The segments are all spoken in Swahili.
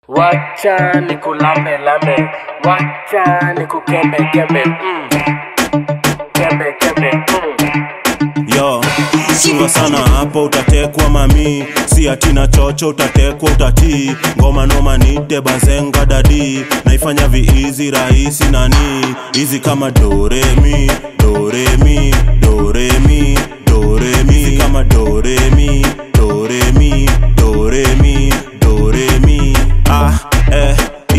wacha nikulambe lambe wacha nikukembe kembe mm. kembe kembe mm. yo chunga sana hapo utatekwa mami si atina chocho utatekwa utatii ngoma noma nite bazenga dadi naifanya viizi rahisi nani hizi kama doremi doremi doremi doremi hizi kama doremi doremi doremi doremi ah eh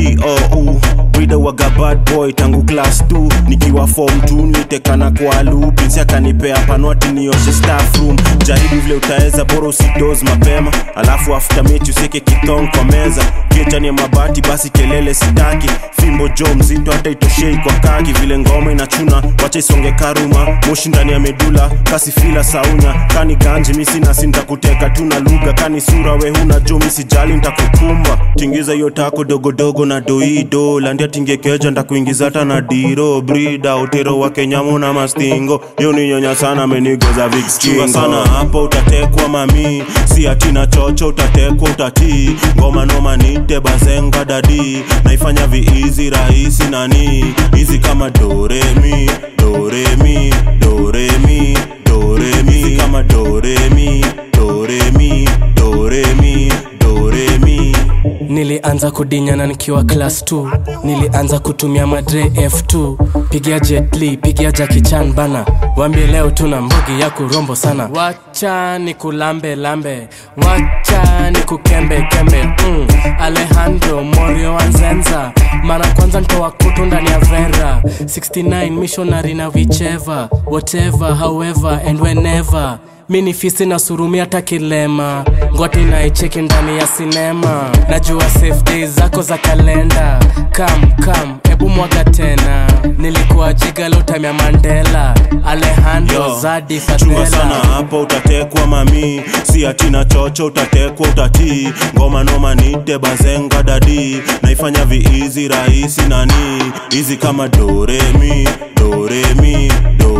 iou Brida waga bad boy tangu class 2 nikiwa form 2 nitekana kwa lupinsi akanipea panwati nioshe staff room jaribu vile utaweza bora usidoz mapema alafu after mechi usieke kitong kwa meza kichani ya mabati basi kelele sitaki fimbo jo mzito hata itoshei kwa kaki vile ngoma inachuna wacha isonge karuma moshi ndani ya medula kasi fila saunya kani ganji misinasi ntakuteka tu na lugha kani sura we huna jo misijali ntakukumba tingiza hiyo tako dogodogo na doido landia tingekeja ndakuingiza hata na diro brida utero wa kenyamo na mastingo yo ni nyonya sana amenigoza vikskingo sana hapo utatekwa mami si atina chocho utatekwa utatii ngoma noma nite bazenga dadi naifanya viizi rahisi nani hizi kama doremi doremi doremi doremi hizi kama doremi doremi doremi doremi nilianza kudinyana nikiwa class 2 nilianza kutumia madre f2 pigia jetli pigia jakichan bana wambie leo tuna mbugi ya kurombo sana wacha ni kulambe lambe wacha ni kukembe kembe mm. alejandro morio wanzenza mara kwanza ntoa kutu ndani ya vera 69 missionary na wicheva whatever however and whenever mi ni fisi na surumi hata kilema ngwati naicheki ndani ya sinema najua safe days zako za kalenda kam kam ebu mwaga tena nilikuwa jiga lotamya mandela alejandro Yo, zadi chunga sana fadela hapo utatekwa mami si atina chocho utatekwa utatii ngoma noma nite bazenga dadi naifanya viizi rahisi nani hizi kama doremi doremi doremi